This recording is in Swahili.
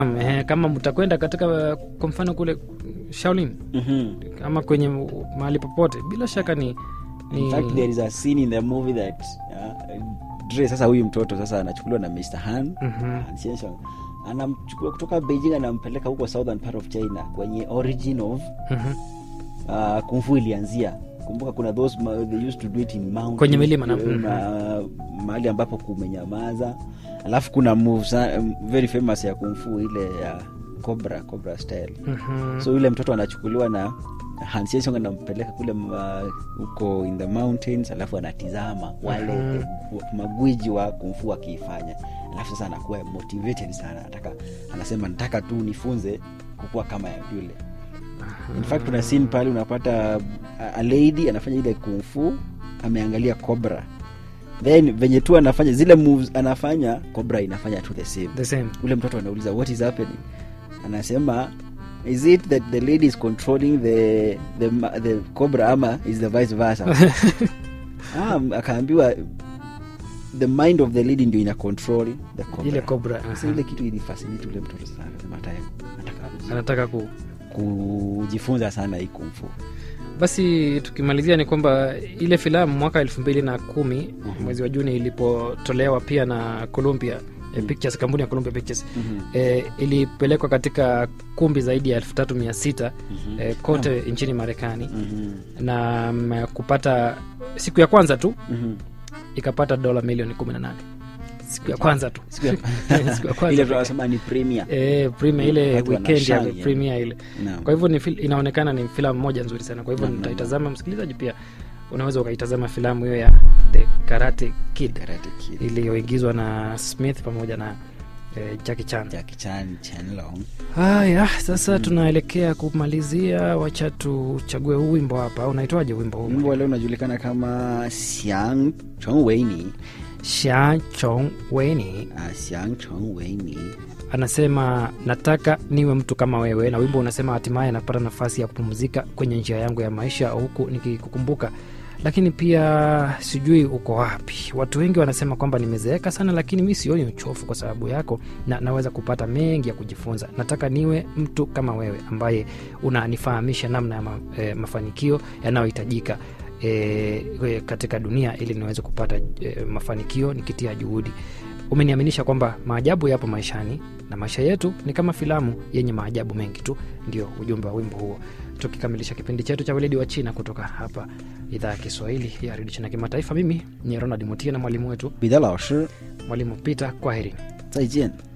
Eh, kama mtakwenda katika kwa mfano kule Shaolin Mhm. ama kwenye mahali popote, bila shaka ni, ni In fact, there is a scene in the movie that uh, Dre sasa huyu mtoto sasa anachukuliwa na Mr. Han Mhm. Han Xianxiang. anamchukua kutoka Beijing anampeleka huko southern part of China kwenye origin of Mhm. uh, kung fu ilianzia kumbuka kuna those ma, they used to do it in mountains, Kwenye milima na- eh, ma, mahali ambapo kumenyamaza alafu kuna move sa- um, very famous ya kung fu ile ya cobra cobra style Mhm. so yule mtoto anachukuliwa na Han Xianxiang anampeleka kule ma- huko in the mountains alafu anatizama wale Mhm. eh, magwiji wa kumfu wakiifanya alafu sasa anakuwa motivated sana anataka anasema nataka tu nifunze kukuwa kama ya yule in fact kuna scene pale unapata a, a lady anafanya ile kumfu ameangalia cobra then venye tu anafanya zile moves anafanya cobra inafanya tu the same the same ule mtoto anauliza what is happening anasema is it that the lady is controlling the the, ma- the cobra ama is the vice versa ah, akaambiwa the mind of the lady ndio ina control the cobra. ile cobra Sasa ile kitu ilifascinate ule mtoto sana akasema hata yeye anataka anataka ku kujifunza sana hii kumfu basi tukimalizia ni kwamba ile filamu mwaka elfu mbili na kumi mwezi wa juni ilipotolewa pia na columbia eh, pictures kampuni ya columbia pictures eh, ilipelekwa katika kumbi zaidi ya elfu tatu mia sita eh, kote nchini marekani na mm, kupata siku ya kwanza tu ikapata dola milioni kumi na nane siku ya kwanza tu Siku ya- siku ya ile kwanza tunasema ni premier eh, premier ile Watu weekend ya wanashine, premier ile Naam. kwa hivyo ni fil- inaonekana ni filamu moja nzuri sana kwa hivyo Naam, naam, nitaitazama msikilizaji pia unaweza ukaitazama filamu hiyo ya the karate kid Karate Kid. iliyoigizwa na smith pamoja na eh, jackie chan Jackie Chan, Chen Long. haya sasa tunaelekea kumalizia wacha tuchague huu wimbo hapa unaitwaje wimbo huu wimbo wa leo unajulikana kama Xiang Chong Weini. sha chong weni Ah, Xiang Chong Weini. anasema nataka niwe mtu kama wewe na wimbo unasema hatimaye napata nafasi ya kupumzika kwenye njia yangu ya maisha huku nikikukumbuka lakini pia sijui uko wapi watu wengi wanasema kwamba nimezeeka sana lakini mi sioni uchofu kwa sababu yako na naweza kupata mengi ya kujifunza nataka niwe mtu kama wewe ambaye unanifahamisha namna ya ma, e, mafanikio yanayohitajika e, katika dunia ili niweze kupata e, mafanikio nikitia juhudi umeniaminisha kwamba maajabu yapo maishani na maisha yetu ni kama filamu yenye maajabu mengi tu ndio ujumbe wa wimbo huo tukikamilisha kipindi chetu cha weledi wa china kutoka hapa idhaa ya kiswahili ya redio china kimataifa mimi ni ronald mutia na mwalimu wetu 彼得老师， mwalimu peter kwaheri 再见。